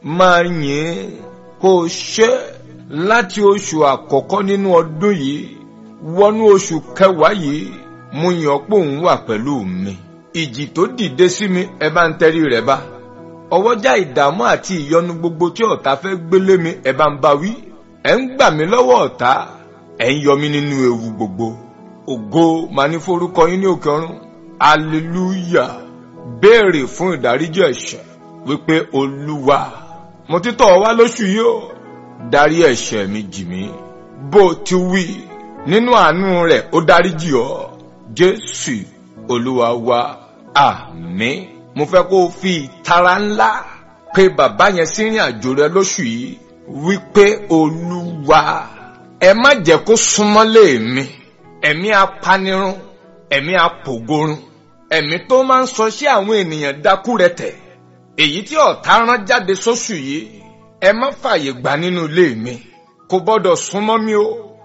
máa yìn kó o ṣe láti oṣù àkọ́kọ́ nínú ọdún yìí wọnú oṣù kẹwàá yìí mo yàn pé òun wà pẹ̀lú mi ìjì tó dìde sí mi ẹ bá ń tẹrí rẹ̀ bá ọwọ́jà ìdààmú àti ìyọnu gbogbo tí ọ̀tá fẹ́ gbélé mi ẹ bá ń bá wí ẹ ń gbà mí lọ́wọ́ ọ̀tá ẹ ń yọ mí nínú ewu gbogbo ògo màá ní forúkọ yín ní òkè ọ̀run hallelujah béèrè fún ìdáríjì ẹ̀ṣẹ̀ wípé olúwa mo ti tọ̀ ọ́ wá lóṣù yìí o dárí ẹ̀ṣẹ̀ mi jì mí bó ti wí nínú àánú rẹ̀ ó dáríjì ọ́ jésù olúwa wa àmín mo fẹ́ kó o fi ìtara ńlá pé bàbá yẹn sí ìrìn àjò rẹ lóṣù yìí wípé olúwa ẹ má jẹ́ kó súnmọ́lé mi ẹ̀mí apanirun ẹ̀mí apògorun ẹ̀mí tó máa ń sọ sí àwọn ènìyàn dákú rẹ tẹ̀ èyí tí ọ̀tá rán jáde sóṣù yìí ẹ má fààyè gbà nínú ilé mi kò gbọ́dọ̀ súnmọ́ mi o